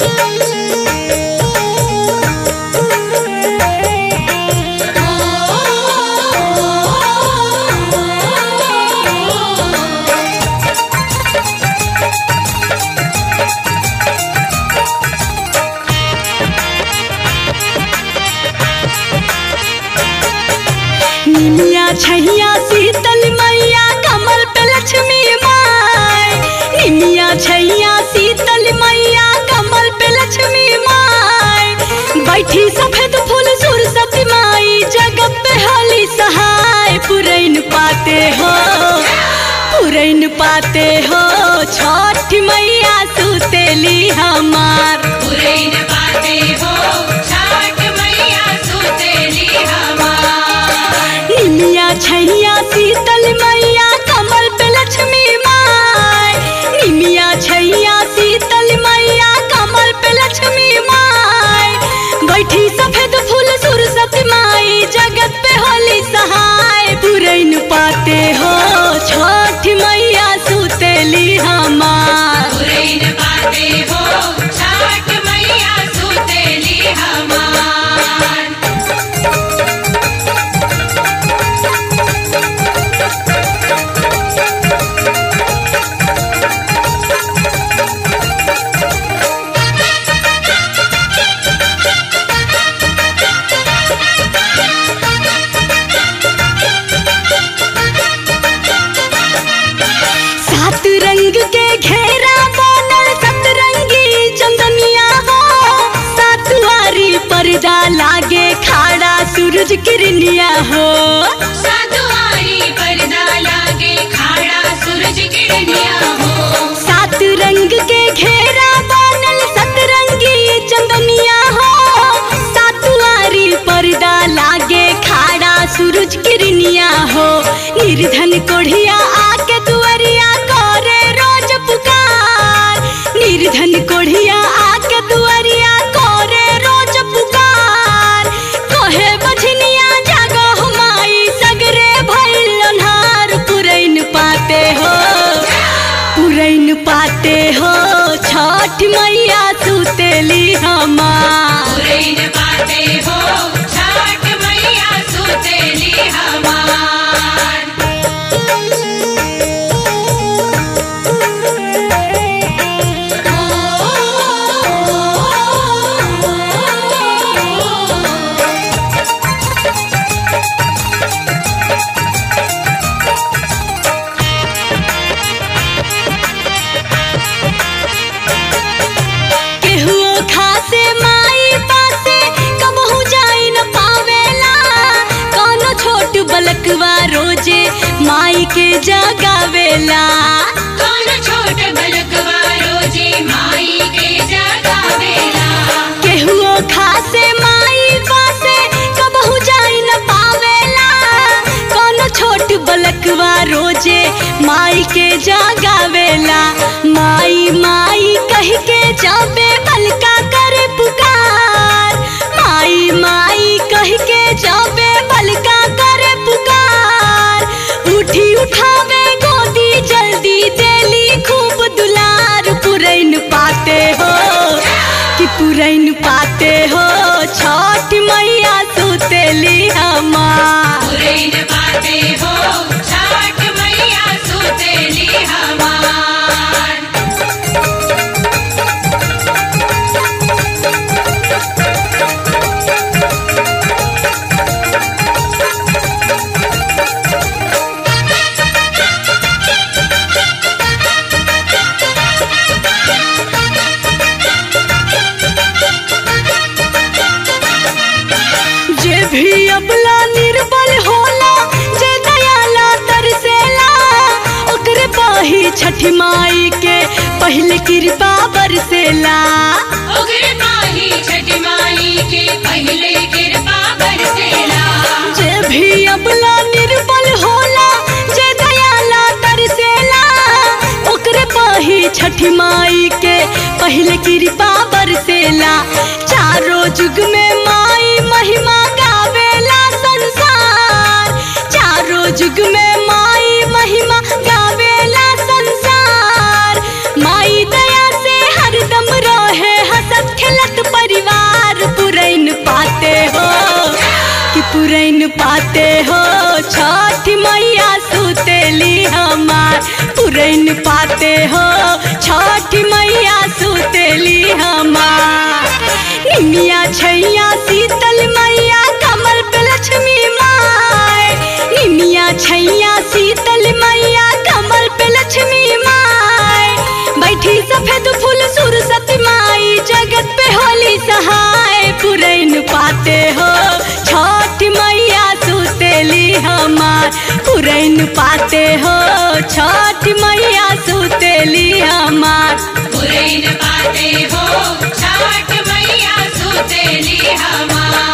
निमिया छैया शीतल मैया कमल पे लक्ष्मी माय निमिया छैया शीतल मैया कमल पे लक्ष्मी माय बैठी सफेद फूल सुरसती माई जगत पे हली सहाय पुरैन पाते हो पुरैन पाते हो छठ मैया सुतेली हमार पुरैन पाते हो छाट मैया सुतेली हमार निमिया छैया शीतल मैया कमल पे लक्ष्मी माय निमिया छैया शीतल मैया कमल पे लक्ष्मी माय बैठी सफेद फूल सुरसती माई जगत पे होली सहाय पुरैन पाते हो छठ मैया सुतेली हमार पुरैन पाते हो छाट मैया सुतेली हमार सात रंग के घेरा बनल सतरंगी चंदनिया हो सातवारी पर्दा लागे खाड़ा सूरज किरनिया हो सातुआरी पर्दा लागे खाड़ा सूरज किरनिया हो सात रंग के घेरा बनल सतरंगी चंदनिया हो सातवारी पर्दा लागे खाड़ा सूरज किरनिया हो निर्धन कोढ़िया आके दुआरिया करे रोज पुकार निर्धन कोढ़िया आके दुआरिया करे रोज पुकार कहे बझनिया जागो हुमाई सगरे भइल अन्हार पुरैन पाते हो पुरैन पाते हो छठ मैया सुतेली हमार पुरैन पाते हो छाट मैया सुतेली हमार केहुओ खासे माई पासे कबहू जाई न पावेला कोनो छोट बलकवा रोजे माई के जगावेला कौन छोट बलकवा रोजे माई के जगावेला केहुओ खासे माई पासे कबहू जाई न पावेला कोनो छोट बलकवा रोजे माई के जगावेला माई माई कह के जाबे बलका करे पुकार माई माई कह के जाबे बलका करे पुकार उठी उठावे गोदी जल्दी देली खूब दुलार पुरैन पाते हो कि पुरैन पाते हो छठ मैया सुतेली हमार पुरैन पाते हो छाट मैया सुतेली हमार जे भी अबला निर्बल होला जे दयाला तरसेला ओकरे पाही छठ माई के पहले कृपा बरसेला उग्र माही छठ माई के पहले कृपा बरसेला जे भी अबला निर्बल होला जे दयाला तरसेला ओकरे पाही छठ माई के पहले कृपा बरसेला चारों जुग में माई महिमा गावेला संसार चारों जुग में माई महिमा गावेला संसार माई दया से हरदम रहे हंसत पुरैन पाते हो छठ मैया सुतेली हमार निमिया छैया शीतल मैया कमल पे लक्ष्मी माय निमिया छैया शीतल मैया कमल पे लक्ष्मी माय बैठी सफेद फूल सुरसती माई जगत पे होली सहाय पुरैन पाते हो छठ मैया सुतेली हमार पुरैन पाते हो छठ मैया सुतेली हमार पुरैन पाते हो छाठ मैया सुतेली हमार